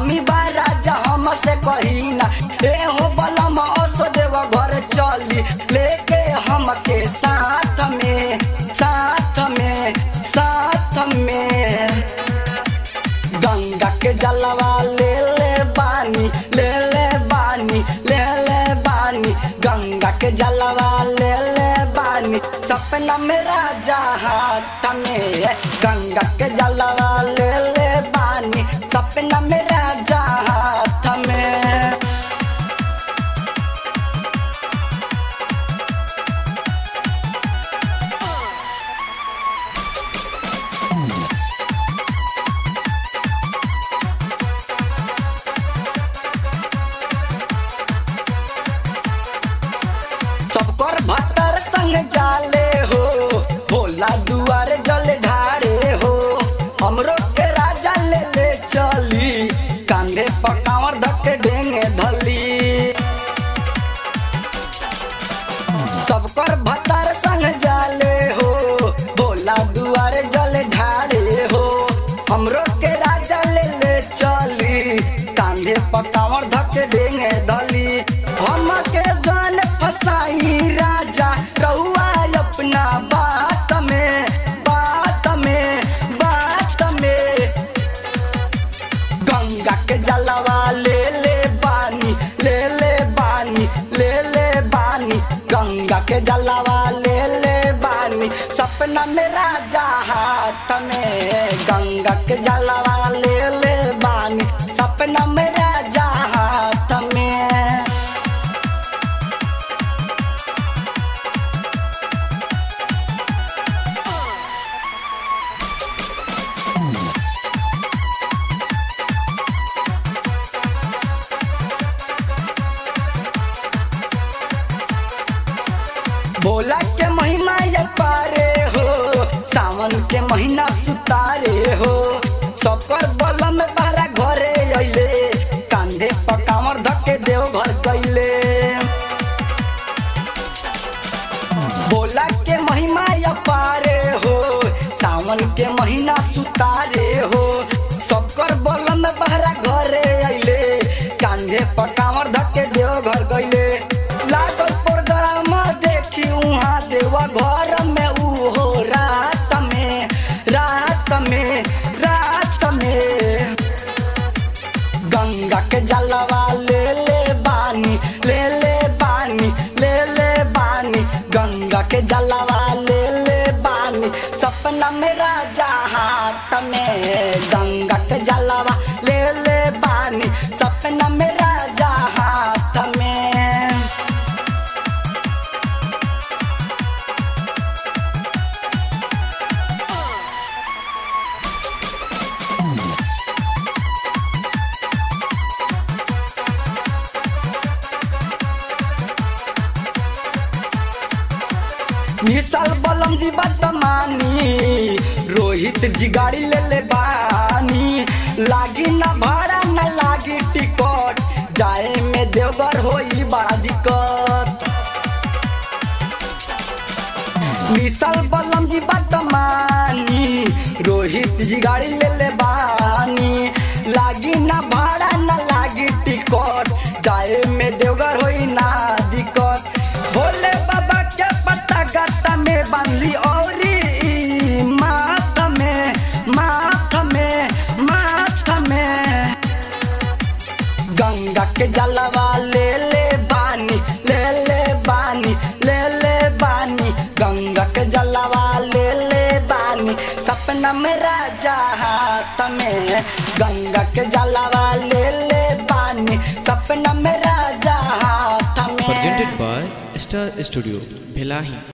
कमी बा राजा हमसे कही ना ए हो बलम असो देव घर चली लेके हमके साथ में साथ में साथ में गंगा के जलवा ले ले बानी ले ले बानी ले ले बानी गंगा के जलवा ले ले बानी सपना में राजा हाथ में गंगा के जलवा ले ले बानी सपना में राजा हाथ में सबकर भतर संग जाले हो भोला दुआर जल ढारे हो हमरो के राजा ले ले चली कांधे पकावर धके ढेंगे धली सबकर भतर संग जाले हो भोला दुआर जल ढारे हो हमरो के राजा ले ले चली कांधे पकावर धके ढेंगे धली हमके जान फसाई राजा रहुआ अपना बात में बात में बात में गंगा के जलवा ले ले बानी ले ले बानी ले ले बानी गंगा के जलवा ले ले बानी सपना में राजा हाथ में गंगा के जलवा ले ले बानी सपना में राजा हाथ में भोला के महीना ये पारे हो सावन के महीना सुतारे हो सबकर बलम बारा घरे अइले कांधे पकावर धके देव घर गइले भोला के महिमा ये पारे हो सावन के महीना सुतारे हो सबकर बलम बारा घरे अइले कांधे पकावर धके देव घर गइले लागल प्रोग्राम देखी उहाँ देवा घर में उहो रात में रात में रात में गंगा के जलवा ले ले बानी ले ले बानी ले ले बानी गंगा के जलवा ले ले बानी सपना में राजा हाथ में गंगा के जलवा ले ले बानी सपना में राजा हाथ में विशाल बलम जी बदमानी रोहित जी गाड़ी ले ले बानी लागी ना भाड़ा ना लागी टिकट जाए में देवघर होई बड़ा दिक्कत विशाल बलम जी बदमानी रोहित जी गाड़ी ले ले बानी लागी ना भाड़ा ना लागी टिकट जाए में देवघर होई ना दिक्कत भोले बाबा के पत्ता गत्ता में बांधली औरी माथ में माथ में माथ में गंगा के जलवा ले ले बानी ले ले बानी ले ले बानी गंगा के जलवा ले ले बानी सपना में राजा हाथ में गंगा के जलवा ले ले बानी सपना में राजा हाथ में presented by Star Studio, Bhelahi.